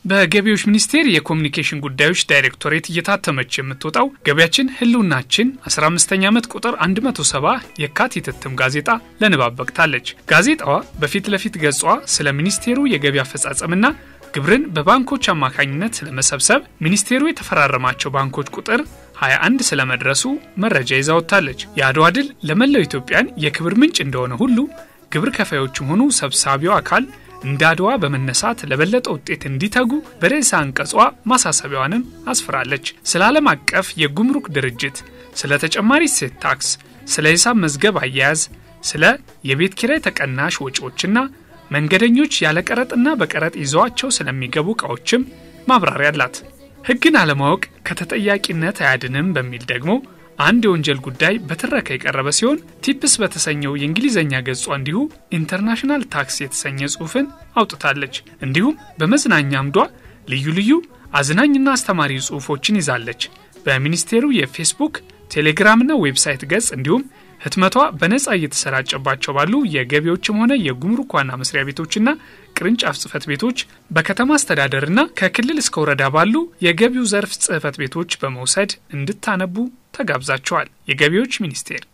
በገቢዎች ሚኒስቴር የኮሚኒኬሽን ጉዳዮች ዳይሬክቶሬት እየታተመች የምትወጣው ገቢያችን ህልውናችን 15ኛ ዓመት ቁጥር 170 የካቲት እትም ጋዜጣ ለንባብ በቅታለች። ጋዜጣዋ በፊት ለፊት ገጿ ስለ ሚኒስቴሩ የገቢ አፈጻጸምና ግብርን በባንኮች አማካኝነት ለመሰብሰብ ሚኒስቴሩ የተፈራረማቸው ባንኮች ቁጥር 21 ስለመድረሱ መረጃ ይዛ ወጥታለች። የአድዋ ድል ለመላው ኢትዮጵያን የክብር ምንጭ እንደሆነ ሁሉ ግብር ከፋዮችም ሆኑ ሰብሳቢው አካል እንደ አድዋ በመነሳት ለበለጠ ውጤት እንዲተጉ በርዕሰ አንቀጿ ማሳሰቢያዋንም አስፍራለች። ስለ ዓለም አቀፍ የጉምሩክ ድርጅት፣ ስለ ተጨማሪ እሴት ታክስ፣ ስለ ሂሳብ መዝገብ አያያዝ፣ ስለ የቤት ኪራይ ተቀናሽ ወጪዎችና መንገደኞች ያለ ቀረጥና በቀረጥ ይዘዋቸው ስለሚገቡ ዕቃዎችም ማብራሪያ አላት። ሕግን አለማወቅ ከተጠያቂነት አያድንም በሚል ደግሞ አንድ የወንጀል ጉዳይ በትረካ የቀረበ ሲሆን ቲፕስ በተሰኘው የእንግሊዝኛ ገጿ እንዲሁ ኢንተርናሽናል ታክስ የተሰኘ ጽሑፍን አውጥታለች። እንዲሁም በመዝናኛ አምዷ ልዩ ልዩ አዝናኝና አስተማሪ ጽሑፎችን ይዛለች። በሚኒስቴሩ የፌስቡክ ቴሌግራምና ዌብሳይት ገጽ እንዲሁም ህትመቷ በነጻ እየተሰራጨባቸው ባሉ የገቢዎችም ሆነ የጉምሩክ ዋና መስሪያ ቤቶችና ቅርንጫፍ ጽህፈት ቤቶች በከተማ አስተዳደርና ከክልል እስከ ወረዳ ባሉ የገቢው ዘርፍ ጽህፈት ቤቶች በመውሰድ እንድታነቡ ተጋብዛቸዋል። የገቢዎች ሚኒስቴር